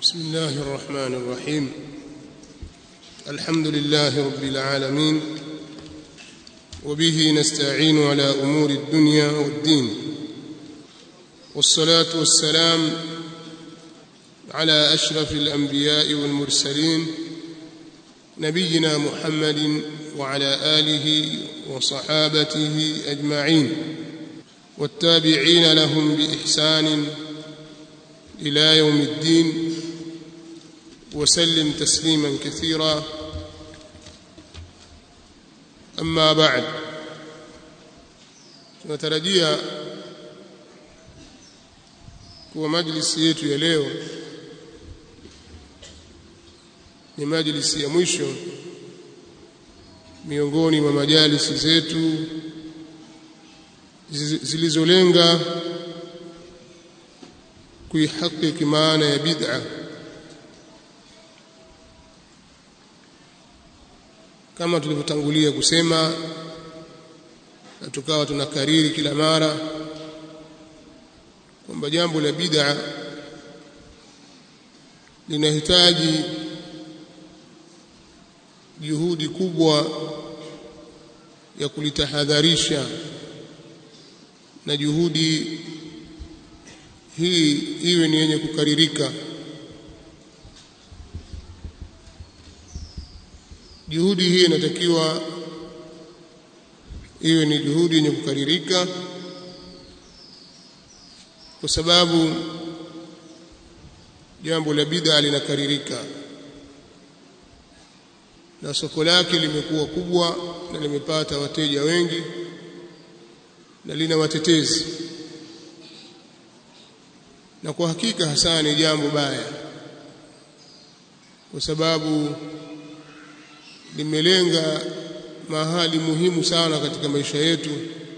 بسم الله الرحمن الرحيم الحمد لله رب العالمين وبه نستعين على امور الدنيا والدين والصلاه والسلام على اشرف الانبياء والمرسلين نبينا محمد وعلى اله وصحابته اجمعين والتابعين لهم باحسان الى يوم الدين وسلم تسليما كثيرا اما بعد tunatarajia kuwa majlisi yetu ya leo ni majlisi ya mwisho miongoni mwa majalisi zetu zilizolenga kuihakiki maana ya bid'a kama tulivyotangulia kusema na tukawa tunakariri kila mara kwamba jambo la bid'a linahitaji juhudi kubwa ya kulitahadharisha na juhudi hii iwe ni yenye kukaririka juhudi hii inatakiwa iwe ni juhudi yenye kukaririka kwa sababu jambo la bid'a linakaririka na soko lake limekuwa kubwa na limepata wateja wengi na lina watetezi na kwa hakika hasa ni jambo baya kwa sababu limelenga mahali muhimu sana katika maisha yetu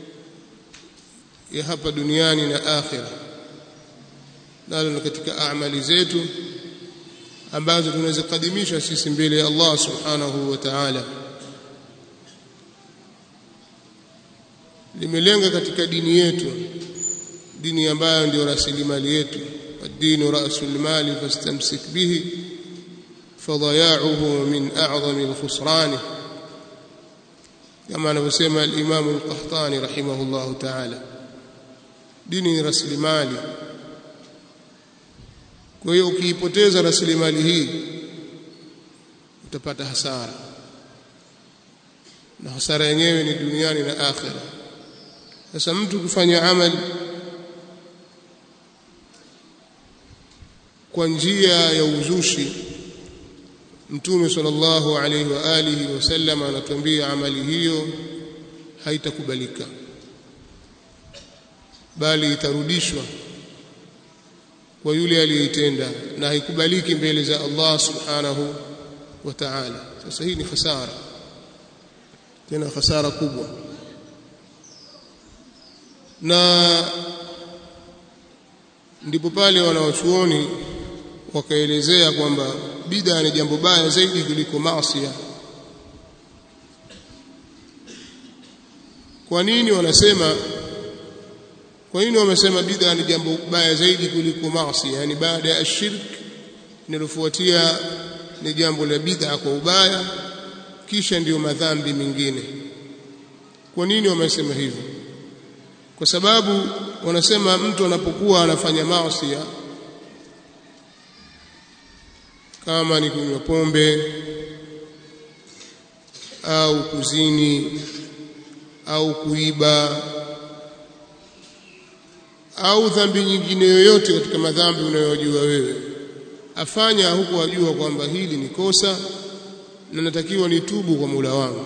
ya hapa duniani na akhira nalo ni katika amali zetu ambazo tunazikadimisha sisi mbele ya Allah subhanahu wa ta'ala limelenga katika dini yetu dini ambayo ndio rasilimali yetu ad-dinu ra'sul mali fastamsik bihi فضياعه من أعظم الخسران كما anavyosema al-Imam al-Qahtani rahimahullah ta'ala dini ni rasilimali kwa hiyo ukiipoteza rasilimali hii utapata hasara na hasara yenyewe ni duniani na akhira sasa mtu kufanya amali kwa njia ya uzushi Mtume sallallahu alaihi wa alihi wasallam anatuambia amali hiyo haitakubalika bali itarudishwa kwa yule aliyeitenda na haikubaliki mbele za Allah subhanahu wa ta'ala sasa hii ni hasara tena hasara kubwa na ndipo pale wanawachuoni wakaelezea kwamba bid'a ni jambo baya zaidi kuliko maasi kwa nini wanasema kwa nini wamesema bid'a ni jambo baya zaidi kuliko maasi yani baada ya shirk linalofuatia ni jambo la bid'a kwa ubaya kisha ndiyo madhambi mengine kwa nini wamesema hivyo kwa sababu wanasema mtu anapokuwa anafanya maasi kama ni kunywa pombe au kuzini au kuiba au dhambi nyingine yoyote katika madhambi unayojua wewe afanya huku ajua kwamba hili ni kosa na natakiwa nitubu kwa Mola wangu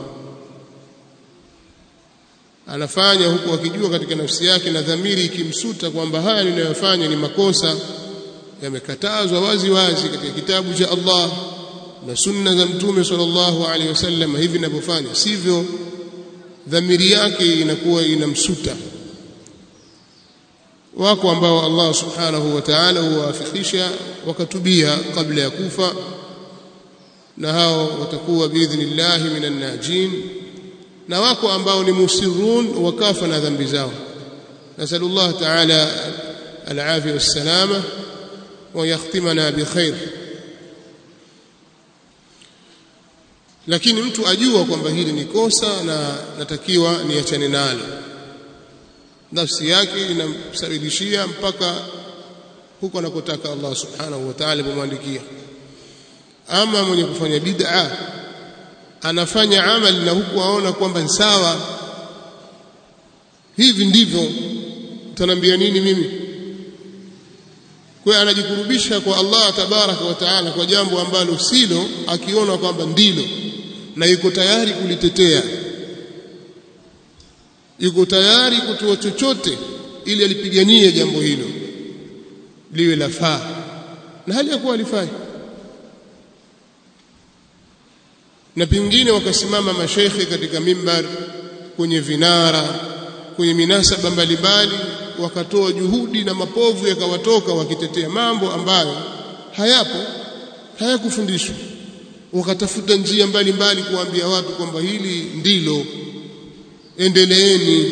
anafanya huku akijua katika nafsi yake na dhamiri ikimsuta kwamba haya ninayofanya ni makosa yamekatazwa wazi wazi katika kitabu cha Allah na sunna za mtume sallallahu alaihi wasallam hivi ninavyofanya sivyo dhamiri yake inakuwa inamsuta wako ambao Allah subhanahu wa ta'ala huwafikisha wakatubia kabla ya kufa na hao watakuwa biidhnillah minan najin na wako ambao ni musirun wakafa na dhambi zao nasallallahu ta'ala العافية والسلامة ويختمنا بخير lakini mtu ajua kwamba hili ni kosa na natakiwa niachane nalo nafsi yake inamsabilishia mpaka huko anakotaka Allah subhanahu wa ta'ala kumwandikia ama mwenye kufanya bid'a anafanya amali na huku aona kwamba ni sawa hivi ndivyo utaniambia nini mimi kwa anajikurubisha kwa Allah tabaraka wa taala kwa jambo ambalo silo akiona kwamba ndilo na yuko tayari kulitetea yuko tayari kutoa chochote ili alipiganie jambo hilo liwe lafaa na hali ya kuwa alifanya na pengine wakasimama masheikhe katika mimbar kwenye vinara kwenye minasaba mbalimbali wakatoa juhudi na mapovu yakawatoka wakitetea mambo ambayo hayapo hayakufundishwa wakatafuta njia mbalimbali kuambia watu kwamba hili ndilo endeleeni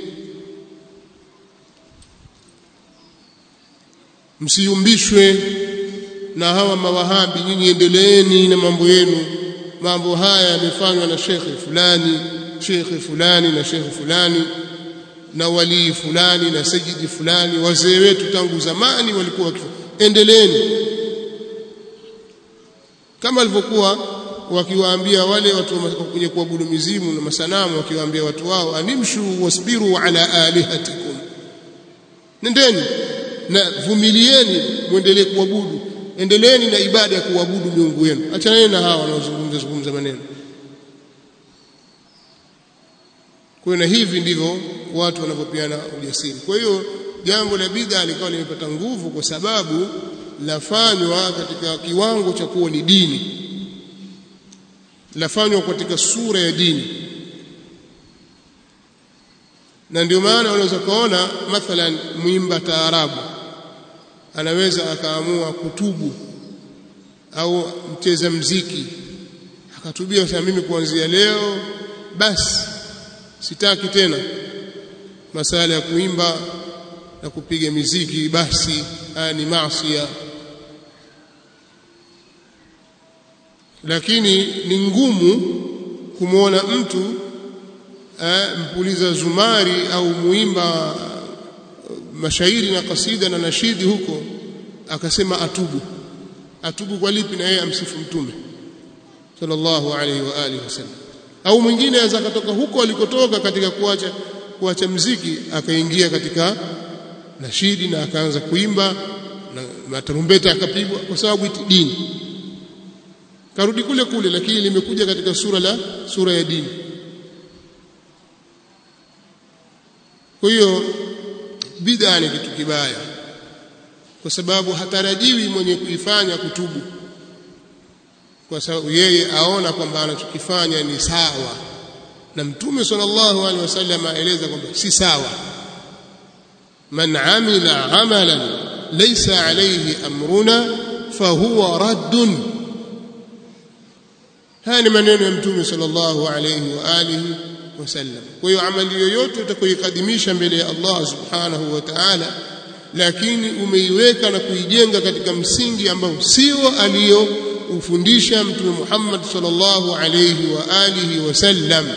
msiumbishwe na hawa mawahabi nyinyi endeleeni na mambo yenu mambo haya yamefanywa na shekhe fulani shekhe fulani na shekhe fulani na walii fulani na sajidi fulani wazee wetu tangu zamani walikuwa endeleeni kama alivyokuwa wakiwaambia wale watu wenye kuabudu mizimu na masanamu wakiwaambia watu wao animshu wasbiru ala alihatikum nendeni na vumilieni muendelee kuabudu endeleeni na ibada ya kuabudu miungu yenu achaneni na hawa wanaozungumza zungumza maneno kwa na hivi ndivyo watu wanavyopeana ujasiri kwa hiyo jambo la bid'a likawa limepata nguvu kwa sababu lafanywa katika kiwango cha kuwa ni dini lafanywa katika sura ya dini na ndio maana unaweza kuona mathalan mwimba taarabu anaweza akaamua kutubu au mcheza mziki akatubia sasa mimi kuanzia leo basi sitaki tena masala ya kuimba na kupiga miziki basi haya ni maasi lakini ni ngumu kumwona mtu eh, mpuliza zumari au muimba mashairi na kasida na nashidi huko akasema atubu atubu kwa lipi na yeye amsifu mtume sallallahu alaihi wa alihi wasallam au mwingine aweza akatoka huko alikotoka katika kuacha kuacha mziki akaingia katika nashidi na akaanza kuimba na matarumbeta akapigwa kwa sababu iti dini karudi kule kule lakini limekuja katika sura la sura ya dini kwa hiyo bid'a ni kitu kibaya kwa sababu hatarajiwi mwenye kuifanya kutubu kwa sababu yeye aona kwamba anachokifanya ni sawa na mtume sallallahu alaihi wasallam aeleza kwamba si sawa man amila amalan laysa alayhi amruna fahuwa raddun haya ni maneno ya mtume sallallahu alayhi wa alihi wasallam kwa hiyo amali yoyote utakayoikadimisha mbele ya Allah subhanahu wa ta'ala lakini umeiweka na kuijenga katika msingi ambao sio aliyoufundisha mtume Muhammad sallallahu alayhi wa alihi wasallam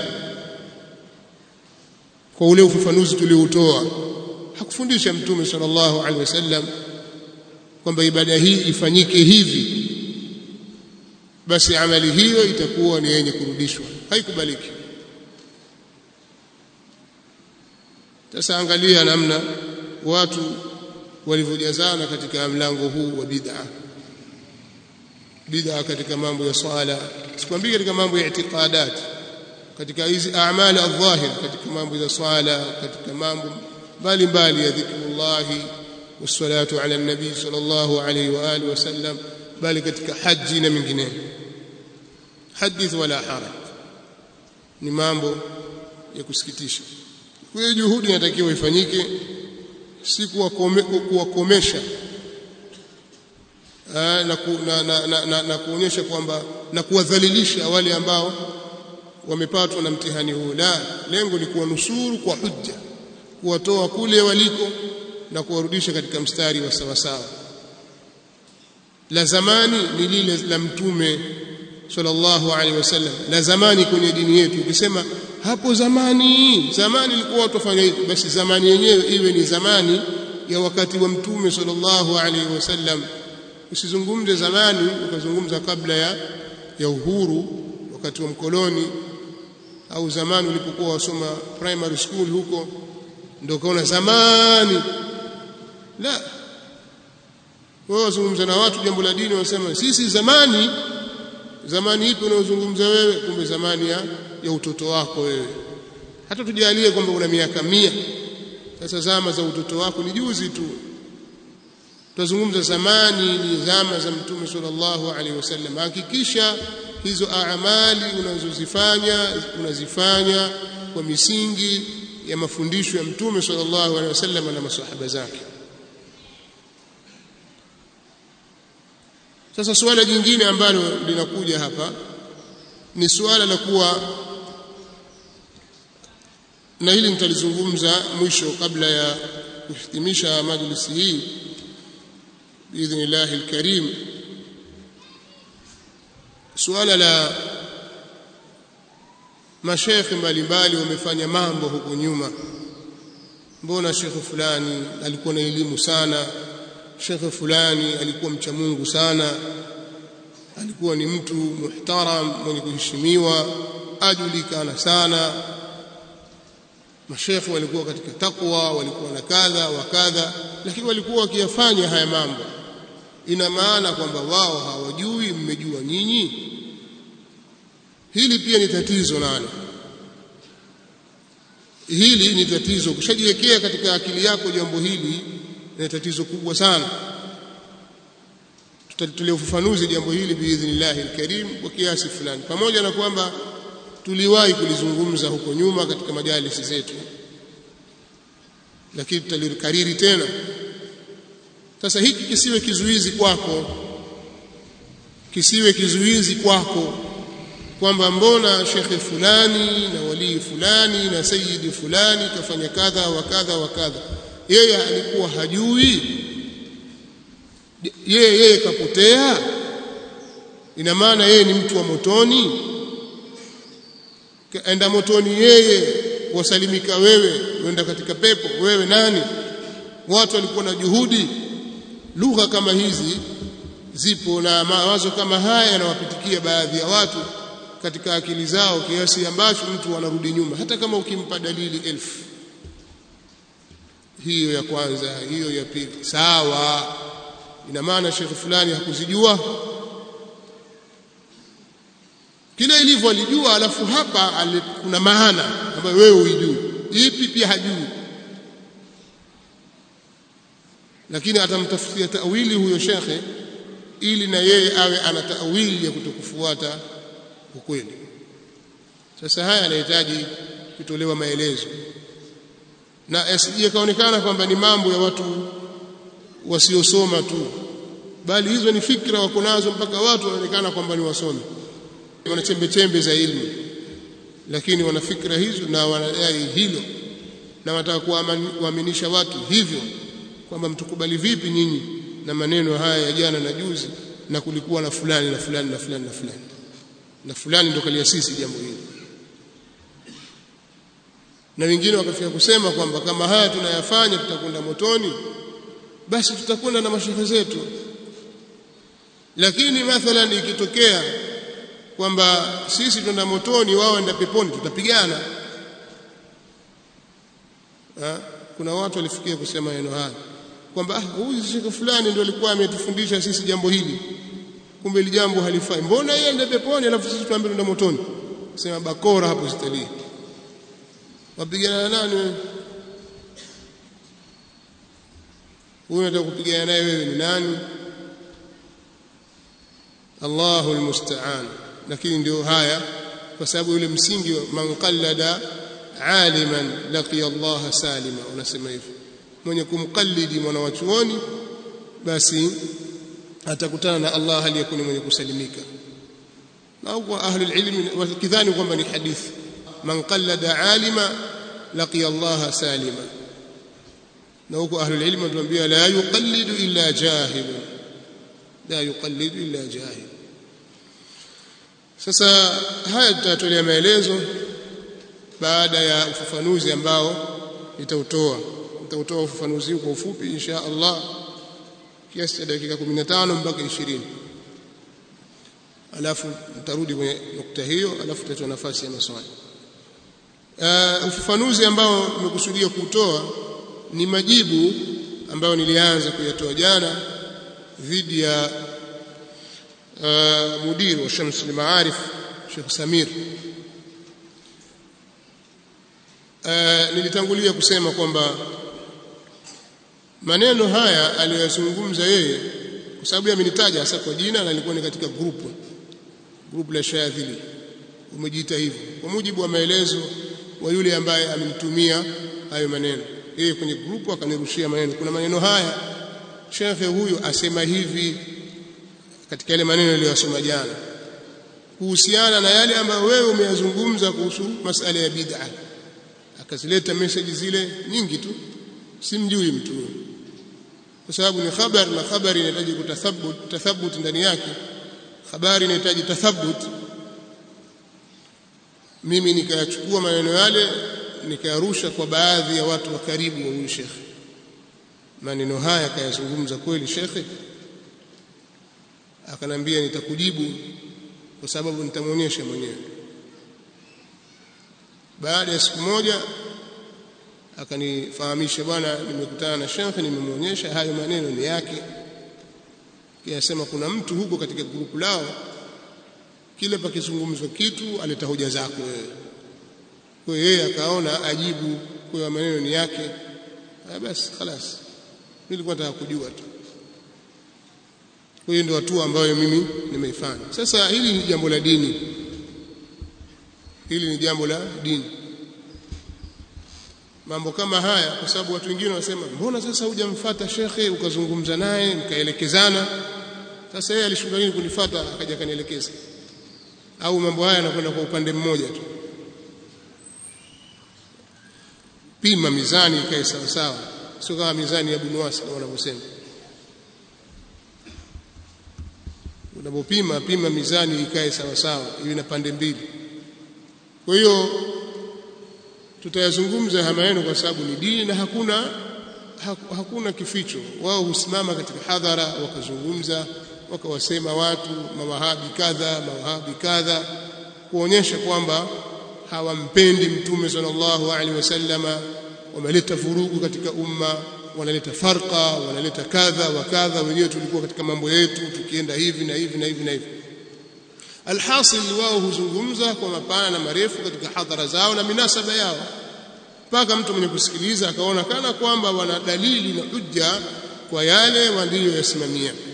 kwa ule ufafanuzi tulioutoa hakufundisha mtume sallallahu alaihi wasallam kwamba ibada hii ifanyike hivi basi amali hiyo itakuwa ni yenye kurudishwa haikubaliki sasa angalia namna watu walivyojazana katika mlango huu wa bid'a bid'a katika mambo ya swala sikwambii katika mambo ya itiqadat katika hizi a'mal adh-dhahir katika mambo ya swala katika mambo mbalimbali ya dhikrullahi wassalatu ala nabii sallallahu alayhi wa alihi wasallam bali katika haji na mengineyo hadith wala haraj ni mambo ya kusikitisha kwa hiyo juhudi inatakiwa ifanyike si kuwakomesha na, ku, na, na, na, na, na kuonyesha kwamba na kuwadhalilisha wale ambao wamepatwa na mtihani huu la lengo ni kuwanusuru kwa hujja kuwatoa kule waliko na kuwarudisha katika mstari wa sawa sawa la zamani ni lile la mtume sallallahu alaihi wasallam la zamani kwenye dini yetu ukisema hapo zamani zamani ilikuwa watu wafanya hivi basi zamani yenyewe iwe ni zamani ya wakati wa mtume sallallahu alaihi wasallam usizungumze zamani ukazungumza kabla ya ya uhuru wakati wa mkoloni au zamani ulipokuwa wasoma primary school huko ndio kaona zamani la wao wazungumza na watu jambo la dini wasema sisi zamani zamani ipi unaozungumza wewe kumbe zamani ya, ya utoto wako wewe hata tujalie kwamba una miaka mia sasa zama za utoto wako ni juzi tu tutazungumza zamani ni zama za mtume sallallahu alaihi wasallam hakikisha hizo amali unazozifanya unazifanya kwa misingi ya mafundisho ya mtume sallallahu alaihi wasallam na masahaba zake sasa suala jingine ambalo linakuja hapa ni suala la kuwa na hili nitalizungumza mwisho kabla ya kuhitimisha majlisi hii biidhnillah alkarim suala la mashekhe mbalimbali wamefanya mambo huko nyuma mbona shekhe fulani alikuwa na elimu sana shekhe fulani alikuwa mcha Mungu sana alikuwa ni mtu muhtaram mwenye kuheshimiwa ajulikana sana mashekhe walikuwa katika takwa walikuwa na kadha wa kadha lakini walikuwa wakiyafanya haya mambo ina maana kwamba wao hawajui mmejua nyinyi hili pia ni tatizo nalo hili ni tatizo ukishajiwekea katika akili yako jambo hili ni tatizo kubwa sana tutatulia ufafanuzi jambo hili biidhnillahi alkarim kwa kiasi fulani pamoja na kwamba tuliwahi kulizungumza huko nyuma katika majalisi zetu lakini tutalikariri tena sasa hiki kisiwe kizuizi kwako kisiwe kizuizi kwako kwamba mbona shekhe fulani na walii fulani na sayidi fulani kafanya kadha wa kadha wa kadha yeye alikuwa hajui yeye yeye kapotea ina maana yeye ni mtu wa motoni enda motoni yeye wasalimika wewe uenda katika pepo wewe nani watu walikuwa na juhudi lugha kama hizi zipo na mawazo kama haya yanawapitikia baadhi ya watu katika akili zao kiasi ambacho mtu anarudi nyuma hata kama ukimpa dalili elfu hiyo ya kwanza hiyo ya pili sawa ina maana shekhe fulani hakuzijua kile ilivyo alijua alafu hapa ali, kuna maana ambayo wewe uijui ipi pia hajui lakini atamtafutia tawili huyo shekhe ili na yeye awe ana tawili ya kutokufuata ukweli sasa haya yanahitaji kutolewa maelezo na asije kaonekana kwamba ni mambo ya watu wasiosoma tu bali hizo ni fikra wako nazo mpaka watu wanaonekana kwamba ni wasomi wana chembe chembe za elimu lakini wana fikra hizo na wanadai hilo na wanataka kuaminisha watu hivyo kwamba mtukubali vipi nyinyi na maneno haya ya jana na juzi na kulikuwa na fulani na fulani na fulani na fulani na fulani ndo kaliasisi jambo hili na wengine wakafika kusema kwamba kama haya tunayafanya tutakwenda motoni basi tutakwenda na mashehe zetu lakini mathalan ikitokea kwamba sisi twenda motoni wao waenda peponi tutapigana ha? kuna watu walifikia kusema neno haya kwamba ah huyu shekhe fulani ndio alikuwa ametufundisha sisi jambo hili kumbe ile jambo halifai mbona yeye ende peponi alafu sisi tuambie twenda motoni sema bakora hapo sitalii wapigana na nani wewe huyu unataka kupigana naye wewe ni nani Allahu almusta'an lakini ndio haya kwa sababu yule msingi man qallada aliman laqiya Allah salima unasema hivyo mwenye kumqallidi mwana wa chuoni basi atakutana na Allah aliyekuwa mwenye kusalimika au kwa ahli alilm wakidhani kwamba ni hadithi man qallada alima laqiya Allah salima na huko ahli alilm wanatuambia la yuqallidu illa jahil la yuqallidu illa jahil sasa haya tutatolea maelezo baada ya ufafanuzi ambao nitautoa nitautoa ufafanuzi kwa ufupi insha Allah kiasi cha dakika 15 mpaka 20 alafu nitarudi kwenye nukta hiyo alafu tutatoa nafasi ya maswali uh, ufafanuzi ambao nimekusudia kutoa ni majibu ambayo nilianza kuyatoa jana dhidi ya uh, mudiri wa Shams al-Maarif Sheikh Samir uh, nilitangulia kusema kwamba maneno haya aliyozungumza yeye kwa sababu amenitaja hasa kwa jina na alikuwa ni katika grupu grupu la Shadhili umejiita hivyo kwa mujibu wa maelezo wa yule ambaye amenitumia hayo maneno yeye kwenye grupu akanirushia maneno kuna maneno haya shekhe huyu asema hivi katika yale maneno aliyosoma jana kuhusiana na yale ambayo wewe umeyazungumza kuhusu masala ya bid'a akazileta message zile nyingi tu simjui mtu kwa sababu ni habari na habari inahitaji kutathabut tathabut ndani yake habari inahitaji tathabut mimi nikayachukua maneno yale nikayarusha kwa baadhi ya watu wa karibu wa huyu shekhe maneno haya kayazungumza kweli shekhe akanambia nitakujibu kwa sababu nitamwonyesha mwenyewe baada ya siku moja akanifahamisha bwana nimekutana na shekhe nimemwonyesha hayo maneno ni yake kiyasema kuna mtu huko katika grupu lao kile pakizungumzwa kitu aleta hoja zako wewe kwa hiyo yeye akaona ajibu kwa maneno ni yake basi خلاص nilikuwa nataka kujua tu kwa hiyo ndio hatua ambayo mimi nimeifanya sasa hili ni jambo la dini hili ni jambo la dini mambo kama haya kwa sababu watu wengine wanasema mbona sasa hujamfuata shekhe ukazungumza naye mkaelekezana sasa yeye alishuka nini kunifuata akaja kanielekeza au mambo haya yanakwenda kwa upande mmoja tu pima mizani ikae sawa sawa sio kama mizani ya bunuasi kama wanavyosema unapopima pima mizani ikae sawa sawa iwe na pande mbili kwa hiyo tutayazungumza haya maneno kwa sababu ni dini na hakuna hakuna kificho wao husimama katika hadhara wakazungumza wakawasema watu mawahabi kadha mawahabi kadha kuonyesha kwamba hawampendi mtume sallallahu alaihi wasallama wameleta vurugu katika umma wanaleta farqa wanaleta kadha wa kadha wenyewe tulikuwa katika mambo yetu tukienda hivi na hivi na hivi na hivi alhasil wao huzungumza kwa mapana na marefu katika hadhara zao na minasaba yao mpaka mtu mwenye kusikiliza akaona kana kwamba wana dalili na hujja kwa yale waliyoyasimamia